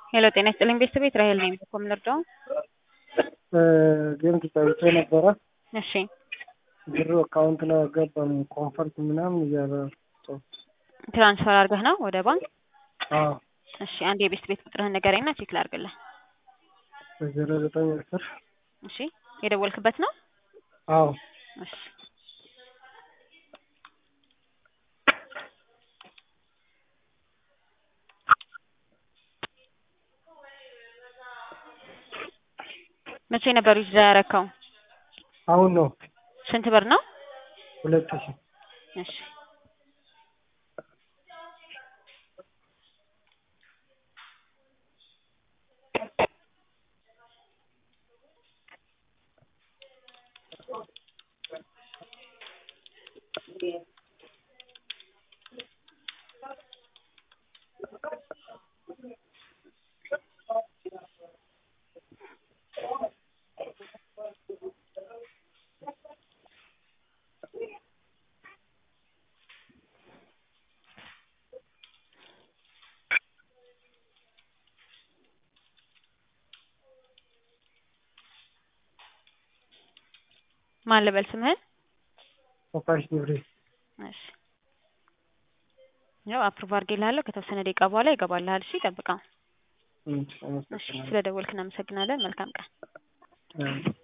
ሄሎ ጤና ይስጥልኝ ቤተሰቤት ራሄል ነኝ። እኮ የምንረዳው ጌም ተጫውቼ ነበረ። እሺ ብሩ አካውንት ላይ አልገባም። ኮንፈርት ምናምን እያለ ትራንስፈር አድርገህ ነው ወደ ባንክ? አዎ እሺ አንድ የቤት ቤት ቁጥርህን ንገረኝና ቼክ ላድርግልህ። ዜሮ ዘጠኝ አስር እሺ የደወልክበት ነው? አዎ እሺ መቼ ነበር ዊዝድራ ያረከው? አሁን ነው ስንት ብር ነው? ሁለት ሺህ እሺ ማን ልበል ስምህን? ፎካሽ ግብሬ እሺ ያው አፕሩቭ አድርጌልሃለሁ። ከተወሰነ ደቂቃ በኋላ ይገባልሃል። እሺ ጠብቀው። እሺ ስለደወልክ እናመሰግናለን። መልካም ቀን። አመሰግናለሁ።